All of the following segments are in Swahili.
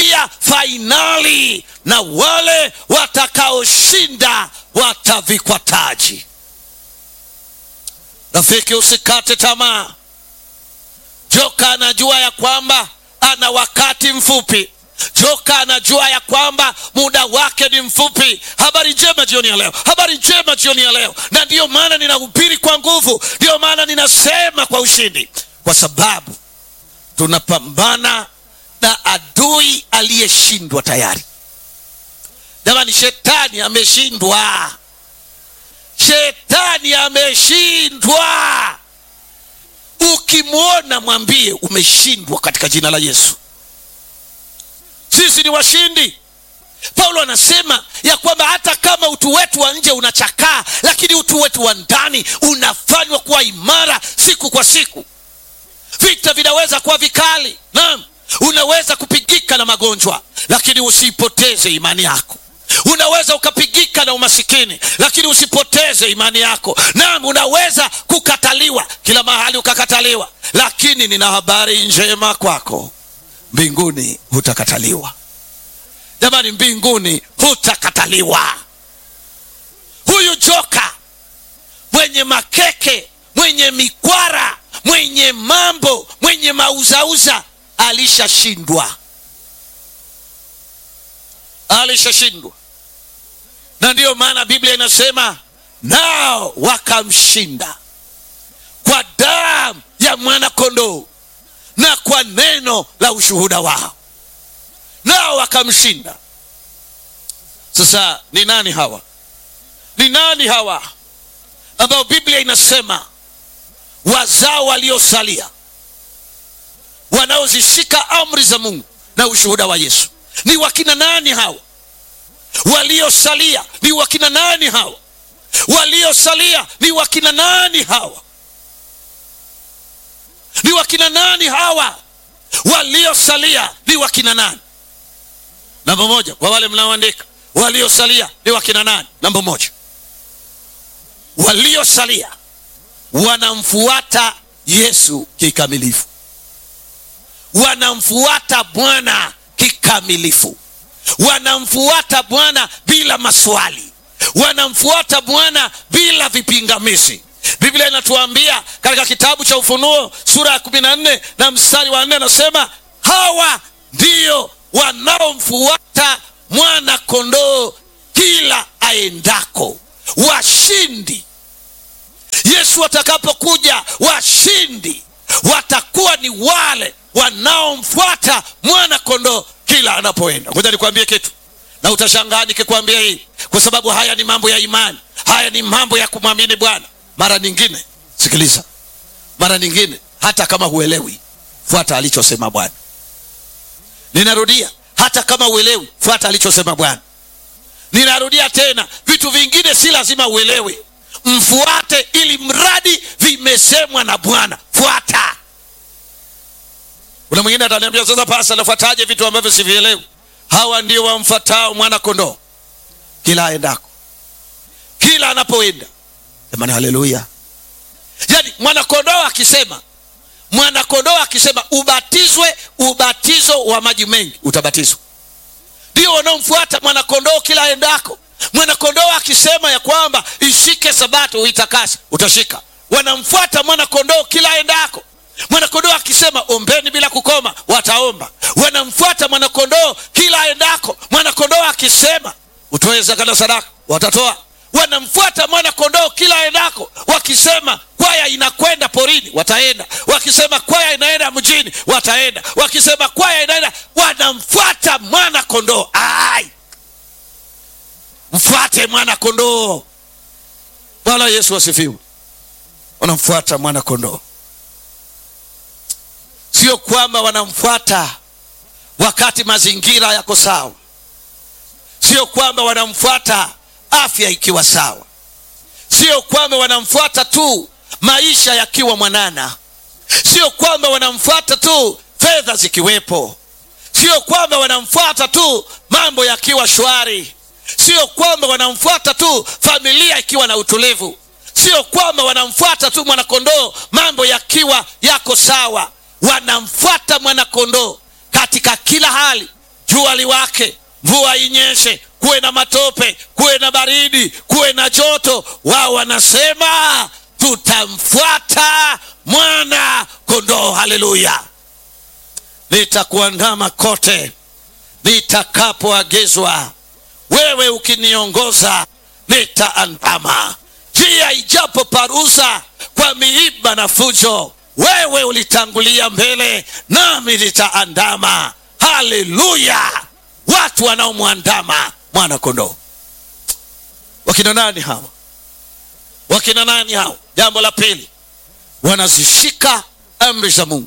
wataingia fainali na wale watakaoshinda watavikwa taji rafiki usikate tamaa joka anajua ya kwamba ana wakati mfupi joka anajua ya kwamba muda wake ni mfupi habari njema jioni ya leo habari njema jioni ya leo na ndiyo maana ninahubiri kwa nguvu ndiyo maana ninasema kwa ushindi kwa sababu tunapambana na adui aliyeshindwa tayari jamani shetani ameshindwa shetani ameshindwa ukimwona mwambie umeshindwa katika jina la yesu sisi ni washindi paulo anasema ya kwamba hata kama utu wetu wa nje unachakaa lakini utu wetu wa ndani unafanywa kuwa imara siku kwa siku vita vinaweza kuwa vikali naam unaweza kupigika na magonjwa lakini usipoteze imani yako unaweza ukapigika na umasikini lakini usipoteze imani yako naam unaweza kukataliwa kila mahali ukakataliwa lakini nina habari njema kwako mbinguni hutakataliwa jamani mbinguni hutakataliwa huyu joka mwenye makeke mwenye mikwara mwenye mambo mwenye mauzauza alishashindwa alishashindwa na ndiyo maana biblia inasema nao wakamshinda kwa damu ya mwana kondoo na kwa neno la ushuhuda wao nao wakamshinda sasa ni nani hawa ni nani hawa ambao biblia inasema wazao waliosalia wanaozishika amri za mungu na ushuhuda wa yesu ni wakina nani hawa waliosalia ni wakina nani hawa waliosalia ni wakina nani hawa ni wakina nani hawa waliosalia ni wakina nani namba moja kwa wale mnaoandika waliosalia ni wakina nani namba moja waliosalia wanamfuata yesu kikamilifu wanamfuata bwana kikamilifu wanamfuata bwana bila maswali wanamfuata bwana bila vipingamizi biblia inatuambia katika kitabu cha ufunuo sura ya kumi na nne na mstari wa nne anasema hawa ndio wanaomfuata mwana kondoo kila aendako washindi yesu atakapokuja washindi watakuwa ni wale wanaomfuata mwana kondoo kila anapoenda ngoja nikwambie kitu na utashangaa nikikwambia hii kwa sababu haya ni mambo ya imani haya ni mambo ya kumwamini bwana mara nyingine sikiliza mara nyingine hata kama huelewi fuata alichosema bwana ninarudia hata kama uelewi fuata alichosema bwana ninarudia tena vitu vingine si lazima uelewe mfuate ili mradi vimesemwa na bwana fuata kuna mwingine ataniambia sasa pasa nafuataje vitu ambavyo sivielewi hawa ndio wamfuatao mwana kondoo kila aendako kila anapoenda jamani haleluya yaani mwanakondoo akisema mwanakondoo akisema ubatizwe ubatizo wa maji mengi utabatizwa ndio wanaomfuata mwanakondoo kila aendako mwanakondoo akisema ya kwamba ishike sabato uitakase utashika wanamfuata mwanakondoo kila aendako mwanakondoo akisema ombeni bila kukoma wataomba wanamfuata mwanakondoo kila aendako mwanakondoo akisema utoe zaka na sadaka watatoa wanamfuata mwana kondoo kila aendako wakisema kwaya inakwenda porini wataenda wakisema kwaya inaenda mjini wataenda wakisema kwaya inaenda wanamfuata mwana kondoo ai mfuate mwana kondoo bwana yesu asifiwe wanamfuata mwana kondoo sio kwamba wanamfuata wakati mazingira yako sawa sio kwamba wanamfuata afya ikiwa sawa sio kwamba wanamfuata tu maisha yakiwa mwanana sio kwamba wanamfuata tu fedha zikiwepo sio kwamba wanamfuata tu mambo yakiwa shwari sio kwamba wanamfuata tu familia ikiwa na utulivu sio kwamba wanamfuata tu mwanakondoo mambo yakiwa yako sawa wanamfuata mwanakondoo katika kila hali jua liwake mvua inyeshe kuwe na matope kuwe na baridi kuwe na joto wao wanasema tutamfuata mwana kondoo haleluya nitakuandama kote nitakapoagizwa wewe ukiniongoza nitaandama njia ijapo paruza kwa miiba na fujo wewe ulitangulia mbele nami nitaandama haleluya watu wanaomwandama mwana kondoo wakina nani hawa wakina nani hawa jambo la pili wanazishika amri za mungu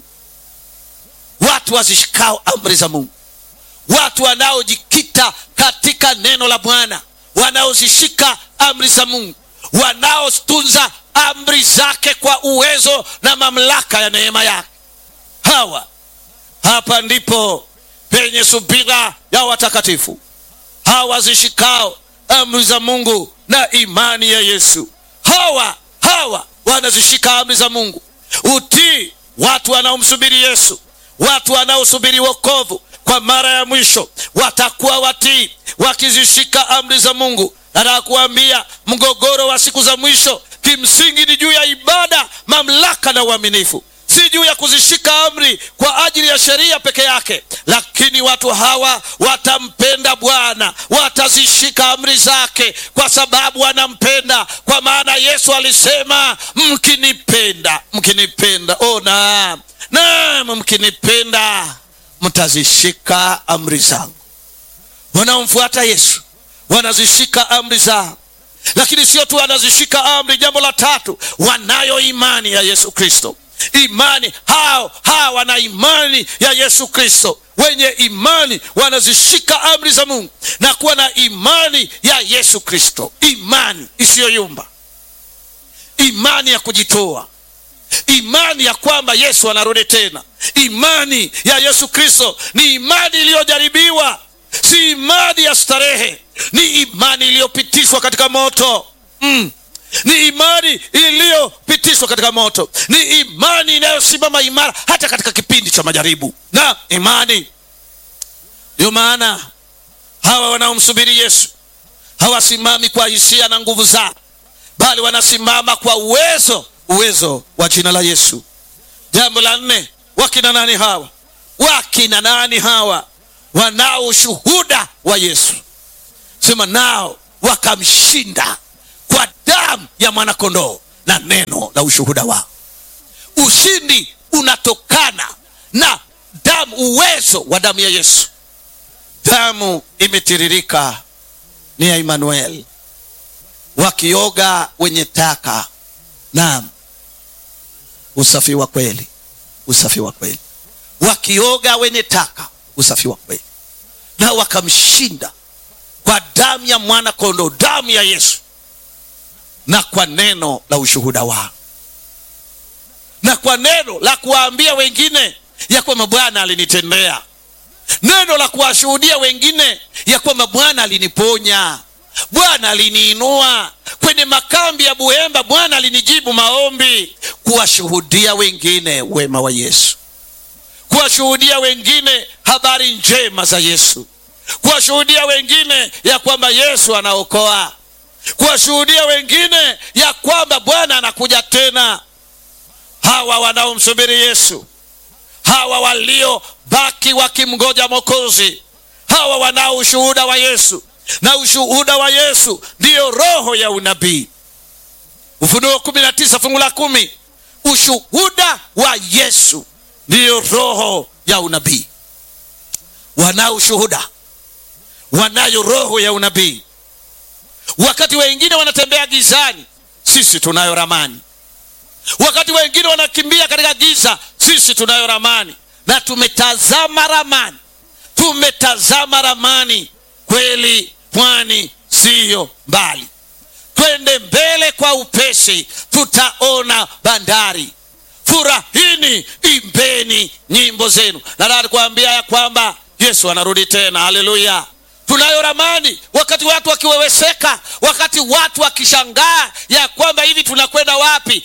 watu wazishikao amri za mungu watu wanaojikita katika neno la bwana wanaozishika amri za mungu wanaotunza amri zake kwa uwezo na mamlaka ya neema yake hawa hapa ndipo penye subira ya watakatifu hawa zishikao amri za mungu na imani ya yesu hawa hawa wanazishika amri za mungu utii watu wanaomsubiri yesu watu wanaosubiri wokovu kwa mara ya mwisho watakuwa watii wakizishika amri za mungu nataka kuambia mgogoro wa siku za mwisho kimsingi ni juu ya ibada mamlaka na uaminifu si juu ya kuzishika amri kwa ajili ya sheria peke yake lakini watu hawa watampenda bwana watazishika amri zake kwa sababu wanampenda kwa maana yesu alisema mkinipenda mkinipenda oh naam naam mkinipenda mtazishika amri zangu wanaomfuata yesu wanazishika amri zao lakini sio tu wanazishika amri jambo la tatu wanayo imani ya yesu kristo imani hao hawa wana imani ya yesu kristo wenye imani wanazishika amri za mungu na kuwa na imani ya yesu kristo imani isiyoyumba imani ya kujitoa imani ya kwamba yesu anarudi tena imani ya yesu kristo ni imani iliyojaribiwa si imani ya starehe ni imani iliyopitishwa katika moto mm. ni imani iliyopitishwa katika moto ni imani inayosimama imara hata katika kipindi cha majaribu na imani ndiyo maana hawa wanaomsubiri yesu hawasimami kwa hisia na nguvu zao bali wanasimama kwa uwezo uwezo wa jina la yesu jambo la nne wakina nani hawa wakina nani hawa wanao ushuhuda wa yesu sema nao wakamshinda kwa damu ya mwanakondoo na neno la ushuhuda wao ushindi unatokana na damu uwezo wa damu ya yesu damu imetiririka ni ya imanuel wakioga wenye taka naam usafi wa kweli usafi wa kweli wakioga wenye taka usafi wa kweli na wakamshinda kwa damu ya mwana kondoo damu ya yesu na kwa neno la ushuhuda wao na kwa neno la kuwaambia wengine ya kwamba bwana alinitendea neno la kuwashuhudia wengine ya kwamba bwana aliniponya bwana aliniinua kwenye makambi ya buhemba bwana alinijibu maombi kuwashuhudia wengine wema wa yesu kuwashuhudia wengine habari njema za yesu kuwashuhudia wengine ya kwamba yesu anaokoa kuwashuhudia wengine ya kwamba bwana anakuja tena hawa wanaomsubiri yesu hawa waliobaki wakimgoja mokozi hawa wanao ushuhuda wa yesu na ushuhuda wa yesu ndiyo roho ya unabii ufunuo kumi na tisa fungu la kumi ushuhuda wa yesu ndiyo roho ya unabii wanao ushuhuda wanayo roho ya unabii wakati wengine wanatembea gizani sisi tunayo ramani wakati wengine wanakimbia katika giza sisi tunayo ramani na tumetazama ramani tumetazama ramani kweli pwani siyo mbali twende mbele kwa upesi tutaona bandari furahini imbeni nyimbo zenu nataka kuambia ya kwamba yesu anarudi tena haleluya tunayo ramani wakati watu wakiweweseka wakati watu wakishangaa ya kwamba hivi tunakwenda wapi